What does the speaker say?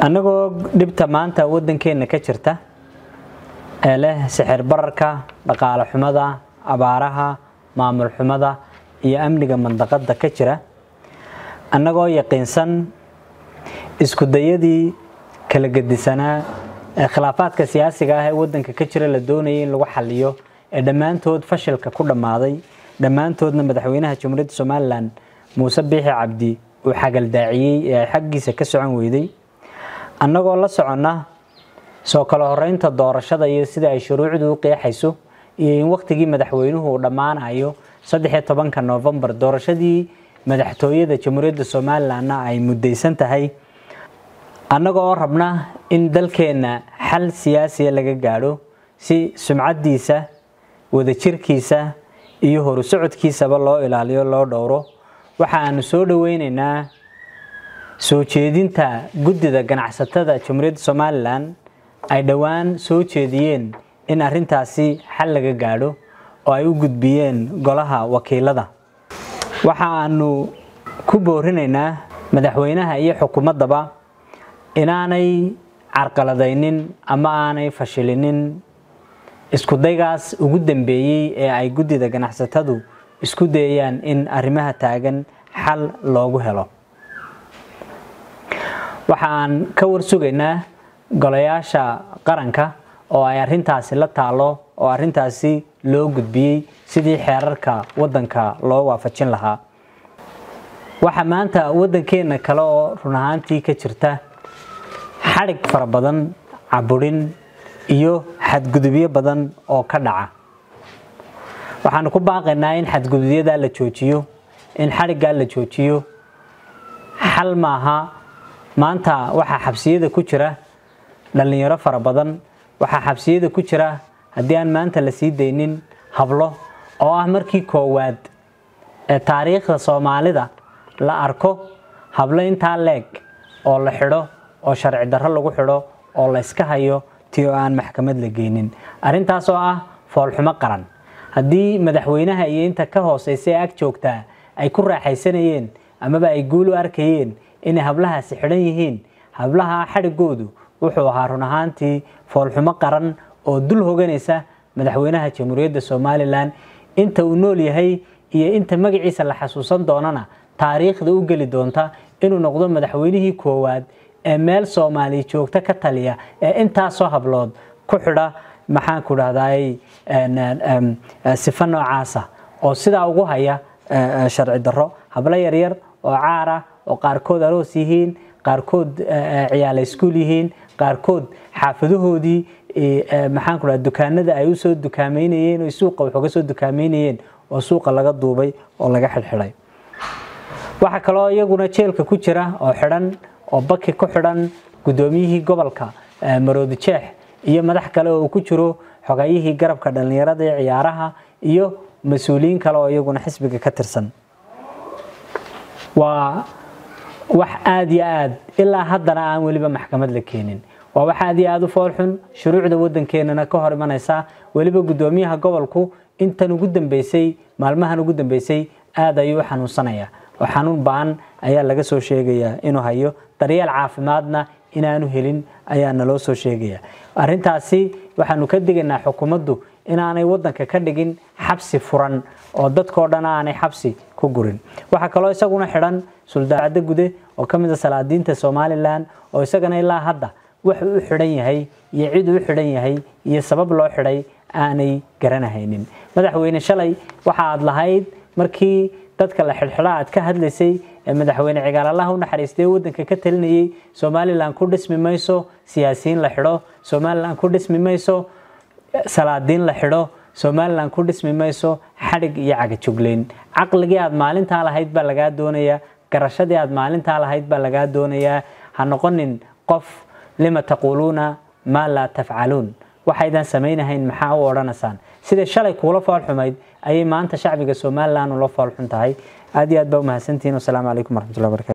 annagoo dhibta maanta waddankeenna ka jirta ee leh sixir bararka dhaqaale xumada abaaraha maamul xumada iyo amniga mandaqadda ka jira annagoo yaqiinsan isku dayadii kala gedisanaa ee khilaafaadka siyaasiga ah ee waddanka ka jira la doonayay in lagu xaliyo ee dhammaantood fashilka ku dhammaaday dhammaantoodna madaxweynaha jamhuuriyadda somalilan muuse biixi cabdi uu xagaldaaciyey ee ay xaggiisa ka socon weyday annagoo la soconna soo kala horeynta doorashada iyo sida ay shuruucdu u qeexayso iyo in wakhtigii madaxweynuhu uu dhammaanayo saddexiyo tobanka noofembar doorashadii madaxtooyada jamhuuriyadda somalilanna ay muddaysan tahay annaga oo rabna in dalkeenna xal siyaasiya laga gaadho si sumcaddiisa wadajirkiisa iyo horu socodkiisaba loo ilaaliyo loo dhowro waxa aanu soo dhoweyneynaa soo jeedinta guddida ganacsatada jamhuuriyadda somalilan ay dhowaan soo jeediyeen in arrintaasi xal laga gaadho oo ay u gudbiyeen golaha wakiilada waxa aanu ku boorinaynaa madaxweynaha iyo xukuumaddaba inaanay carqaladaynin ama aanay fashilinin iskudaygaas ugu dambeeyey ee ay guddida ganacsatadu isku dayayaan in arrimaha taagan xal loogu helo waxa aan ka warsugaynaa golayaasha qaranka oo ay arrintaasi la taalo oo arrintaasi loo gudbiyey sidii xeerarka waddanka loo waafajin lahaa waxaa maanta waddankeenna kale oo run ahaantii ka jirta xadhig fara badan caburin iyo xadgudubyo badan oo ka dhaca waxaanu ku baaqaynaa in xadgudubyadaa la joojiyo in xadhiggaa la joojiyo xal maaha maanta waxaa xabsiyada ku jira dhallinyaro fara badan waxaa xabsiyada ku jira haddii aan maanta la sii daynin hablo oo ah markii koowaad ee taariikhda soomaalida la arko hablo intaa leeg oo la xidho oo sharci darro lagu xidho oo la yska hayo ti oo aan maxkamad la geynin arrintaas oo ah foolxumo qaran haddii madaxweynaha iyo inta ka hooseysa ee ag joogtaa ay ku raaxaysanayeen amaba ay guul u arkayeen inay hablahaasi xidhan yihiin hablaha xadhigoodu wuxuu ahaa run ahaantii foolxumo qaran oo dul hoganaysa madaxweynaha jamhuuriyadda somalilan inta uu nool yahay iyo inta magaciisa la xasuusan doonana taariikhda u geli doonta inuu noqdo madaxweynihii koowaad ee meel soomaaliya joogta ka taliya ee intaasoo hablood ku xidha maxaanku dhahday sifo noocaasa oo sidaa ugu haya sharci darro hablo yaryar oo caara oo qaarkood aroos yihiin qaarkood ciyaala iskuul yihiin qaarkood xaafadahoodii maxaanku dhaha dukaanada ay usoo dukaameynayeen oo suuqa wax uga soo dukaameynayeen oo suuqa laga duubay oo laga xidhxidhay waxaa kaloo iyaguna jeelka ku jira oo xidhan oo baki ku xidhan guddoomiyihii gobolka maroodi jeex iyo madax kale oo uu ku jiro xogayihii garabka dhallinyarada ee ciyaaraha iyo mas-uuliyiin kale oo iyaguna xisbiga ka tirsan waa wax aada iyo aad ilaa haddana aan weliba maxkamad la keenin waa wax aad iyo aada u foolxun shuruucda waddankeenana ka hor imanaysa weliba guddoomiyaha gobolku intan ugu dambeysay maalmahan ugu dambeysay aada ayuu u xanuunsanaya oo xanuun ba-an ayaa laga soo sheegayaa inuu hayo daryeel caafimaadna inaanu helin ayaa naloo soo sheegaya arrintaasi waxaanu ka digaynaa xukuumaddu inaanay waddanka ka dhigin xabsi furan oo dadkao dhan aanay xabsi ku gurin waxaa kaloo isaguna xidhan suldaacaddo gude oo ka mid a salaadiinta somalilan oo isagana ilaa hadda wuxuu u xidhan yahay iyo cid uu xidhan yahay iyo sabab loo xidhay aanay garanahaynin madaxweyne shalay waxa aad lahayd markii dadka la xidhxidha aad ka hadlaysay ee madaxweyne cigaalallaha u naxariistay waddanka ka talinayay somalilan ku dhismi mayso siyaasiyiin la xidho somalilan ku dhismi mayso salaadiin la xidho somalilan ku dhismi mayso xadhig iyo cagajugleyn caqligii aad maalintaa lahayd baa lagaa doonayaa garashadii aad maalintaa lahayd baa lagaa doonayaa ha noqonin qof lima taquuluuna maa laa tafcaluun waxaydan samaynahayn maxaa u odhanaysaan sida shalay kuula foolxumayd ayay maanta shacbiga somalilan ula foolxun tahay aad iyo aad baa umahadsantihiin wasalaamu calaykum waraxmatullahi barakatu